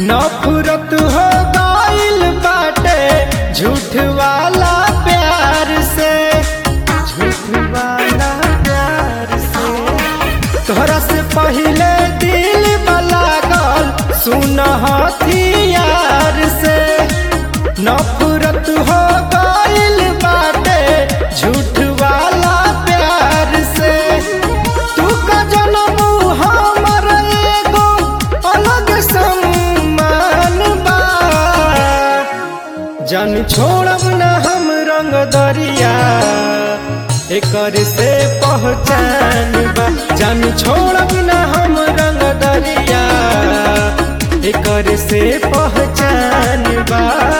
नफरत हो गइल बाटे झूठ वाला प्यार से झूठ वाला प्यार से तोहरा से पहले दिल लागल सुन हथियार से नफरत हो गइल बाटे झूठ वाला प्यार से तू का जन्म हमर एगो अलग सम्मान बा जान छोड़ब न हम रंग दरिया एकर से पहचान बा जान छोड़ब न हम रंग दरिया एकर से पहचान बा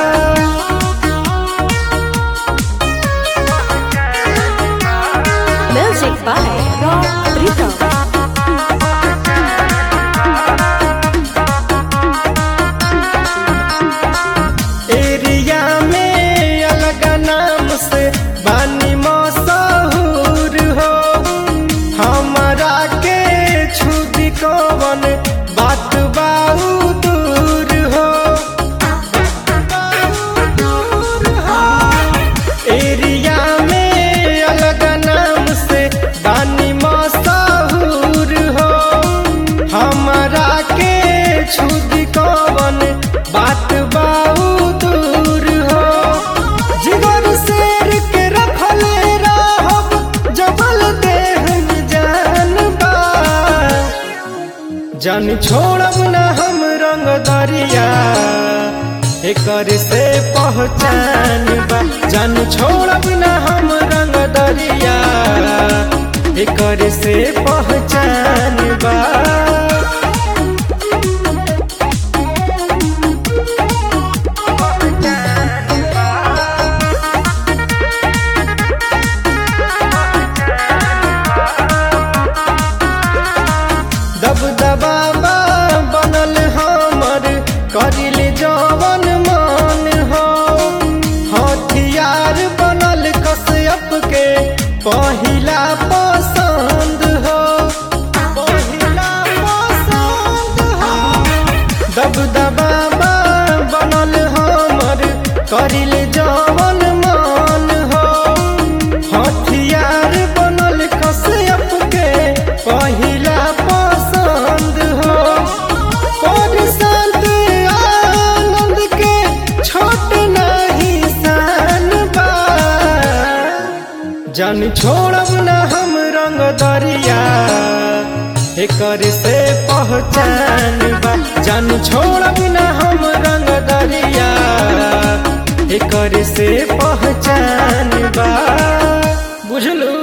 Music by Rob Rhythm. Area में अलग नाम से बानी मशहूर हो हमारा के छुदी कवन बात बाऊ दूर हो एरिया में अलग नाम से बानी मशहूर हो हमारा के छुदी कवन बात बाऊ दूर हो जिगर शेर के रखले रहब जबल देह जान बा जान छोड़ब न हम रंग दरिया एकर से पहचान बा जान छोड़ब न हम रंग दरिया एकर से पहचान बा दबदबा बनल हमर करिल जवन मान हो हथियार बनल कसयप के पहिला पसंद हो पहिला पसंद हो दबदबा बनल हमर करिल जवन मान हो हथियार बनल कसयप के पहिला पसंद हो और संत आनंद के छोट नहीं सान बा जान छोड़ब न हम रंग दरिया एकर से पहचान बा जान छोड़ब न हम रंग दरिया एकर से पहचान बा बुझलू